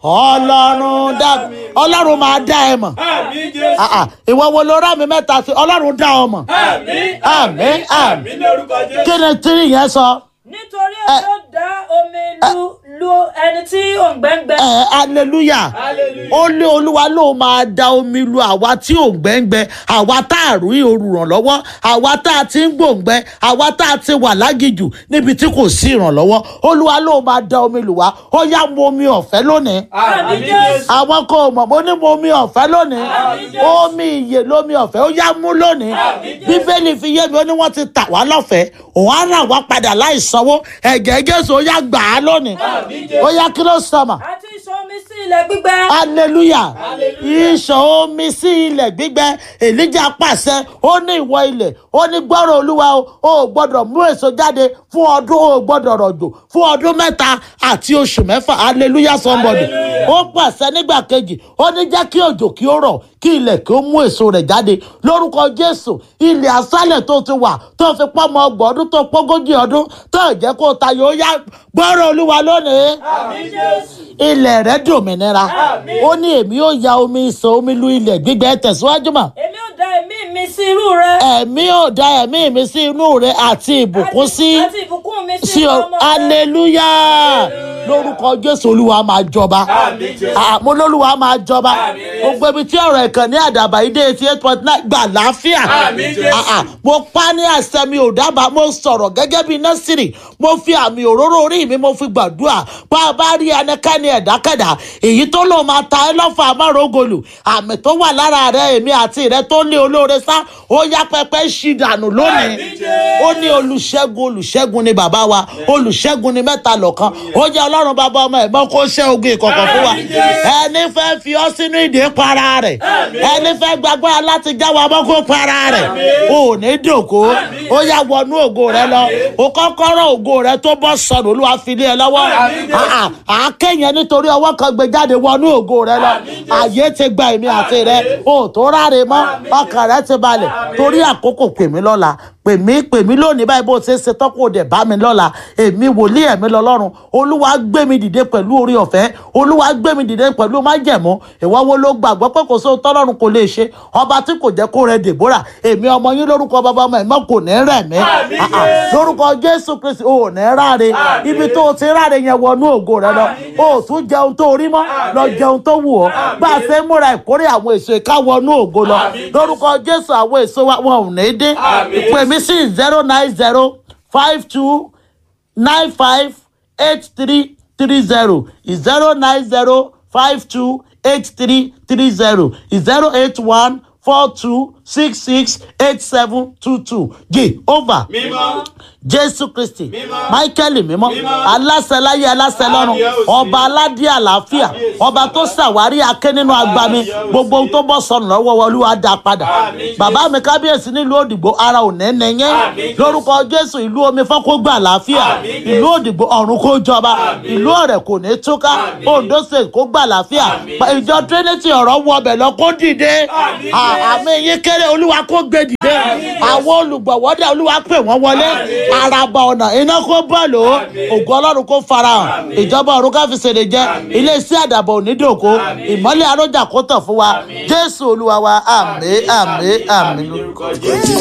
ọlọ́run dá ọlọ́run máa dá ẹ mọ̀ àmín jésù Ah, ah, ìwọ wo ló rà mí mẹ́ta sí ọlọ́run dá ọ mọ̀ àmín Àmín, àmín. àmín lórúkọ jésù. kí ni tí yẹn sọ nítorí èmi ó dá omi lu lu ẹni tí òǹgbẹ́ngbẹ́. ẹ hallelujah hallelujah. ó lé olúwa ló máa da omi lu àwa tí ò ń gbẹ́ngbẹ́ àwa tá a rí olùrànlọ́wọ́ àwa tá a ti ń gbòǹgbẹ́ àwa tá a ti wà lágìjù níbi tí kò sí ìrànlọ́wọ́ olúwa ló máa da omi lù wá ó yá mu omi ọ̀fẹ́ lónìí àmín jésù. àwọn kò mọ̀ mo ní mu omi ọ̀fẹ́ lónìí Àmín. omi ìyè lómi ọ̀fẹ́ ó yá mú lónìí Àmín. bíbélì fi yé mi ó ní wọ́n ti tà wá lọ́fẹ̀ẹ́ òun á rà wá padà láì sanwó ẹ̀jẹ̀ jésù ó yá gbà á lónìí Àmín Jésù. ó yá kí ló sọmọ àti ìṣàn omi sí ilẹ̀ gbígbẹ. hallelujah Hallelujah. ìṣàn omi sí ilẹ̀ gbígbẹ èlíjà pàṣẹ ó ní ìwọ ilẹ̀ ó ní gbọ́rọ̀ olúwa o ò gbọ́dọ̀ mú èso jáde fún ọdún o ò gbọ́dọ̀ rọ̀jò fún ọdún mẹ́ta àti oṣù mẹ́fà hallelujah somebody Hallelujah. ó pàṣẹ nígbà kejì ó ní jẹ́ kí òjò kí ó rọ̀ kí ilẹ̀ kí ó mú èso rẹ̀ jáde lórúkọ jésù ilẹ̀ asálẹ̀ tó ti wà tó fi pọ́mọ ọgbọ̀n ọdún tó pọ́gójì ọdún tó jẹ́ kó tayọ ó yá gbọ́rọ̀ olúwa lónìí àmín jésù. ilẹ̀ rẹ̀ dòmìnira Àmín. ó ní èmi ó ya omi ìsàn omi lu ilẹ̀ gbígbẹ tẹ̀síwájú mà èmi ó dá ẹ̀mí mi sí irú rẹ. ẹ̀mí ò da ẹ̀mí mi sí inú rẹ̀ àti ìbùkún sí àti ìbùkún mi sí sí ọ ọmọ rẹ. aleluya lórúkọ jésù olúwa máa jọba àmín jésù. àmọ́ olúwa máa jọba Àmín. gbogbo ibi tí ọ̀rọ̀ ìkànnì àdàbà yìí dé eighty eight point nine gbà láàfíà Àmín Jésù. Ah, ah, mo pa ní àṣẹ mi ò dábàá mo sọ̀rọ̀ gẹ́gẹ́ bí nọ́sìrì mo fi àmì òróró orí mi mo fi gbàdúrà bá a bá rí ẹnikẹ́ni ẹ̀dákẹ́dà èyí tó lò máa ta ẹ lọ́fà amárògolù àmì tó wà lára rẹ èmi àti rẹ tó lé olóore sá ó yá pẹpẹ ṣì dànù lónìí Àmín Jésù. ó ní olùṣègùn olùṣègùn ni bàbá wa olùṣègùn ni mẹ́ta lọ́kan ó jẹ́ ọlọ́run bàbá ọmọ ẹ̀ mọ́ kó ṣẹ́ ogun ìkọ̀kọ̀ fún wa Àmín Jésù. ẹni fẹ́ fi ọ́ sínú ìdè para rẹ̀ Àmín. ẹni fẹ́ gbàgbọ́ láti já wa mọ́ kó para rẹ̀ Àmín. ò ní dòkó Àmín. ó yá wọnú ògo rẹ lọ Àmín. ó kọ́kọ́rọ́ ògo rẹ tó bọ́ sọnù olúwa fi lé ẹ lọ́wọ́ Àmín Jésù. Ah, ah, àákẹ́yìn nítorí ọwọ́ kan gbé jáde wọnú ògo rẹ lọ Àmín Jésù. àyè ti gba èmi àti rẹ Àmín. o tó ráre mọ́ Àmín ọkàn rẹ ti balẹ̀ Àmín. torí àkókò pè mí lọ́la pè mí pè mí lónìí báyìí bó ṣe ṣe tọ́kù dẹ̀ bá mi lọ́la èmi wòlíì ẹ̀mí lọ́lọ́run olúwa gbé mi dìde pẹ̀lú orí ọ̀fẹ́ olúwa gbé mi dìde pẹ̀lú májẹ̀mú ìwọ wo ló gbàgbọ́ pé kò sóhun tọ́lọ́run kò lè ṣe ọba tí kò jẹ́ kó rẹ dèbóra èmi ọmọ yín lórúkọ bàbá ọmọ ẹ̀mọ́ kò ní rẹ̀ mí Àmín Ah, ah. Jésù. lórúkọ jésù kristi ò ní ráre Àmín. ibi tó o ti ráre yẹn wọnú ògo rẹ lọ Àmín o tún jẹun tó rí mọ́ Àmín. lọ jẹun tó wù ọ́ Àmín. bá a ṣe ń múra ìkórè àwọn èso ìka wọnú ògo lọ Àmín. lórúkọ jésù àwọn èso wa wọn ò ní dín Àmín. pè mí sí zero nine zero five two nine five eight three three zero zero nine zero five two eight three three zero zero eight one four two six six eight seven two two jehovah mímọ́. jésù kristi Mímọ́. michael mímọ́ Mímọ́. aláṣẹ láyé aláṣẹ lọ́run Kábíyèsí. ọba aládé àlàáfíà Kábíyèsí. ọba tó ṣàwárí akẹ́ nínú agbami Kábíyèsí. gbogbo ohun tó bọ́ sọnù lọ́wọ́ wa, olúwa dá padà Àmín. bàbá mi kábíyèsí nílùú òdìgbò ara ò ní nìyẹn Àmín. lórúkọ jésù ìlú omi fọ́n kó gbà àlàáfíà Àmín. ìlú òdìgbò ọ̀run kó jọba Àmín. ìlú ọ̀rẹ́ kò ní túká Àmín. ondo state kó gbà àlàáfíà Àmín. ìjọ trinity ọ̀rọ̀ wọ ọbẹ̀ lọ kó dìde Àmín. À- àmì yín kéré olúwa kó gbé dìde Àmín. àwọn olùgbọ̀wọ́dẹ olúwa pè wọ́n wọlé Àmín. araba ọ̀nà iná kó bọ́ọ̀lù ó Àmín. ògo ọlọ́run kó farahàn Àmín. ìjọba ọ̀run ká fi ṣèlè jẹ́ Àmín. ilé iṣẹ́ àdàbọ̀ onídòkó Àmín. ìmọ́lẹ̀ arójà kó tàn fún wa Àmín. jésù olúwa wa àmín àmín àmín lórúkọ jésù.